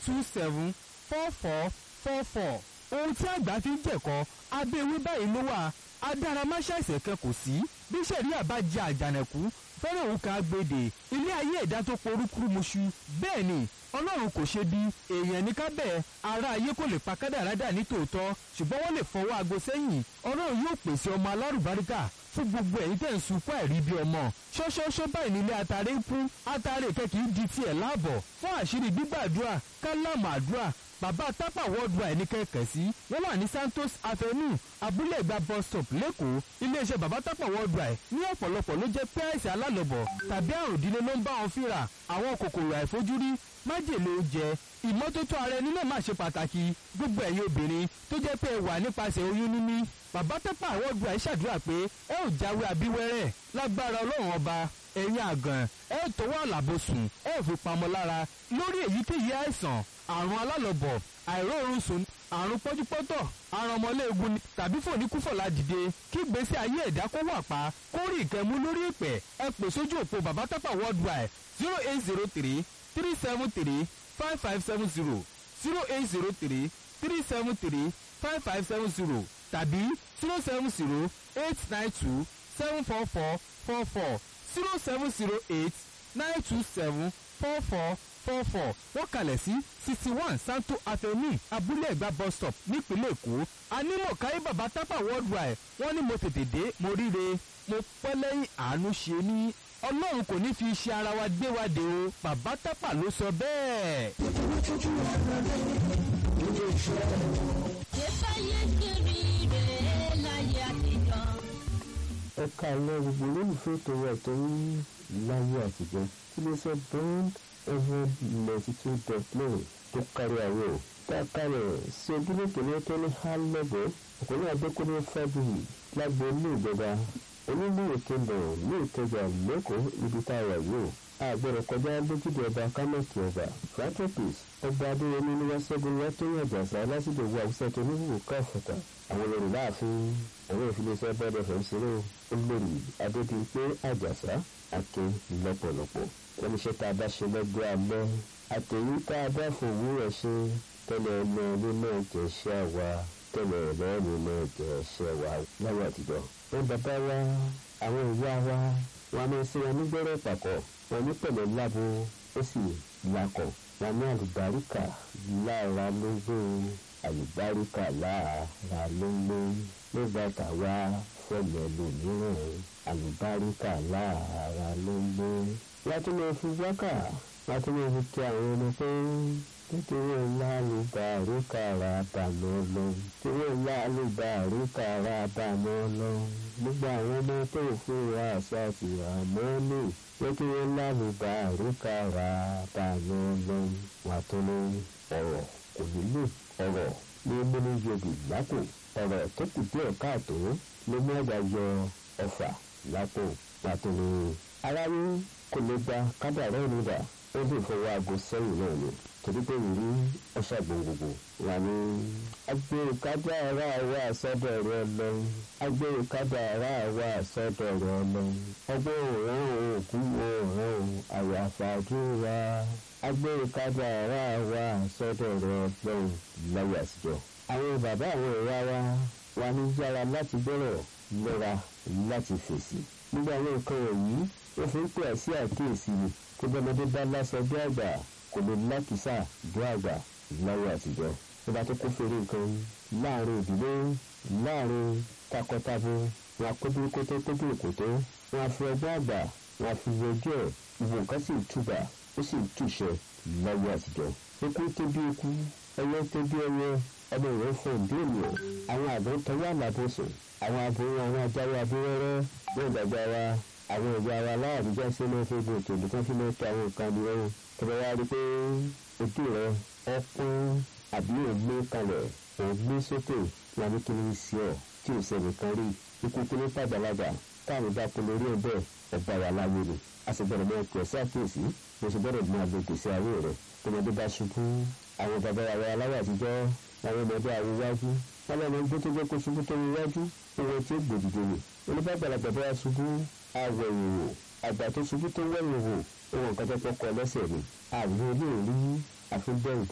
two seven four four four four ohun tí àgbà fi ń jẹ̀kọ́ abẹ́ ewé báyìí ló wà adáramáṣáìsẹ̀ kan kò sí bí sẹ̀ríà bá jẹ àjànàkú fẹ́ràn òun kan agbèdè ilé ayé ẹ̀dá tó porúkúrú muṣu bẹ́ẹ̀ ni ọlọ́run kò ṣe bí èèyàn ní kábẹ́ ara ayé kò lè pa kádàrá dà ní tòótọ́ ṣùgbọ́n wọ́n lè fọwọ́ aago sẹ́yìn ọlọ́run yóò pèsè ọmọ alárùbáríkà fún gbogbo ẹ̀yin tẹ̀ ń sunkún ẹ̀rí bí ọmọ ṣọ́ṣọ́ṣọ́ báyìí nílé atare ń kú atare kẹ́kì ń di tiẹ̀ láàbọ̀ fún àṣírí gbígbàdúrà kálámù àdúrà bàbá tápà worldwide ní kẹ̀kẹ́ sí wọ́n wà ní santos avenue abúlé ìgbà bus stop lẹ́kọ̀ọ́ iléeṣẹ́ bàbá tápà worldwide ní ọ̀pọ̀lọpọ̀ ló jẹ́ pé àìsàn alálọ̀bọ̀ tàbí àrùn ìdílé ló ń bá wọn fínra àwọn kòkòrò àìfojúrí májèlé oúnjẹ ìmọ́tótó ara ẹni náà máa ṣe pàtàkì gbogbo ẹ̀yin obìnrin tó jẹ́ pé ẹ wà nípasẹ̀ oyún níní bàbá tápà worldwide ṣàdúrà pé ẹ ò jáwé abíwẹ́rẹ́ lágbára ọlọ́run ọba ẹ̀yin àgàn ẹ ò tó wà lábòsùn ẹ ò fi pamọ́ lára lórí èyíkéyìí àìsàn àrùn alálọ̀bọ̀ àìróorun sùn àrùn pọ́júpọ́tọ̀ àrùn ọmọléegun ni tàbí fòníkúfọ̀lá dìde kí gbèsè ayé ẹ̀dá kó wà pa kó rí ìkẹ́mú lórí ìpẹ́ ẹ pè sójú òpó bàbá tápà worldwide zero eight zero three three seven three five five seven zero zero eight zero three three seven three five five seven zero tàbí zero seven zero eight nine two seven four four four four zero seven zero eight nine two seven four four four four wọ́n kalẹ̀ sí sixty one santo avenue abúlé ẹ̀gbá bus stop nípínlẹ̀ èkó anímọ̀ káyé bàbá tápà worldwide wọ́n ní mo tètè dé mo ríre mo pẹ́ lẹ́yìn àánú ṣe ní ọlọ́run kò ní fi iṣẹ́ ara wa gbé wa dé o bàbá tápà ló sọ bẹ́ẹ̀. ẹ káàlẹ́ gbogbo olólùfẹ́ tó wà tó ń láyé àtijọ́ kí ló sọ bond ever ninety two dot nine tó kárí àwọ̀ tá a kárẹ̀ sí ojúlé kìíní tó ní hálẹ́gbẹ́ ọkùnrin adékúnlé fábíyì lágbo ilé ìjọba onílé kingdom ní ìkẹjà lẹ́kọ̀ọ́ ibi tá a wà yìí àgbẹ̀rẹ̀ kọjá lójúde ọba kámẹ́kì ọba francis ọba adéyẹmí ní wáṣẹ́gun wátóyìn àjàsá lásìkò owó àwùsá tó ní wùwù káfọ̀tà àwọn olórí láàfin àwọn ìfiléeṣẹ́ bọ́dọ̀ fẹ́ ṣeré olórí adédìpé àjàsá akin lọ́pọ̀lọpọ̀ wọ́n ní iṣẹ́ tá a bá ṣe lọ́gbẹ́ alẹ́ àtẹ̀yí tá a bá fòwú rẹ̀ ṣe tẹ́lẹ̀ ọmọ ilé náà jẹ́ iṣẹ́ wa tẹ́lẹ̀ ọlọ́ọ̀nù náà jẹ́ iṣẹ́ wa láyé àtijọ́. wọ́n bàbá wa àwọn ìyá wa wọn máa ń ṣe wọn nígbẹ́rẹ́ pàkọ́ wọn ní pẹ̀lẹ́ lábo ó sì lakọ̀ wọn ní àlùbáríkà lára ló ń gbé àlùbáríkà lára ló ń gbé nígbà táwa fẹ̀lẹ̀ lòmíràn àlùbáríkà lára ló ń gbé. láti máa fi wákà láti máa fi kí àwọn ọmọ pé nítorí ńlá àlùbáríkà ra bàmọ́ lọ nítorí ńlá àlùbáríkà ra bàmọ́ lọ gbogbo àwọn ọmọ tó fún wa àṣà àti àmọ́ lò nítorí ńlá àlùbáríkà ra bàmọ́ lọ wà tó ní ọ̀rọ̀ kò nílò ọ̀rọ̀ ní múni yọ̀bì lápò ọ̀rọ̀ tó kù díẹ̀ káàtó ló mú ẹ̀dá yọ ọ̀fà lápò pàtó ní. aráyé kò lè gba kádàrá ìrúdà ó lè fọwọ́ aago sẹ́yìn náà ni torí pé ìrí ọ̀ṣà gbòǹgbò wà ní. agbèrè kádàrá wà sọ́dọ̀ rẹ lọ́wọ́ agbèrè kádàrá wà sọ́dọ̀ rẹ lọ́wọ́ ọgbọ́n òun òkú òun àyàfàdúrà agbèrè kádàrá wà sọ́dọ̀ rẹ lọ́wọ́ láyé àtijọ́. àwọn bàbá àwọn ìyá wa wà ní yára láti gbọ́rọ̀ lọ́ra láti fèsì. gbogbo àwọn nǹkan wọ̀nyí wọ́n fi ń pè sí àkíyèsí ni kó bọ́mọdé bá lásán bí àgbà kò lè lákìsà bí àgbà láyé àtijọ́. tó bá tó kó fèrè nǹkan láàrin ìdílé láàrin takọtabo wọn akóbí kótó kóbí kótó wọn á fi ọgbọ́n àgbà wọn á fi yọjú ẹ̀ ìwò nǹkan sì túbà ó sì túṣẹ láyé àtijọ́. eku tó bí eku ẹyẹ tó bí ẹyẹ ọmọ ìwé fún ìdí ènìyàn àwọn àgbọn tọwọ́ àlàbòsùn àwọn aboyún àwọn ajáwé abẹ́rẹ́rẹ́ yóò dàgbà wa àwọn ìyá wa láàbíjá sí ló fi gbòòtò nìkan fi ló tó àwọn nǹkan ní ọrùn tọ́lá wá rí pé ojú rẹ ọpọ́n àbí ògbé kalẹ̀ ògbé sókè wà ní kíni sí ọ tí ò sẹ́ni kan rí ikú kíní pàgbàlagbà táwọn bá kó lórí ẹ̀ bẹ́ẹ̀ ọba wà láyé ni a sì gbọ́dọ̀ mọ ẹ̀kọ́ sí àkíyèsí mo sì gbọ́dọ̀ mọ àgbègbè sí ayé rẹ̀ tọmọdé bá ṣubú àwọn bàbá wa aláwọ̀ àtijọ́ àwọn ọmọdé àwọn iwájú wọn lọ́nà gbé tó gbé kó ṣubú tó iwájú owó tí ó gbòdìdè ni oníbàgbàlagbà bá ṣubú àwọ̀ ìwò àgbà tó ṣubú tó wẹ̀yìn wò ohun nǹkan tó kọ́ lẹ́sẹ̀ ni àbí olóòrí àfi bẹ́ẹ̀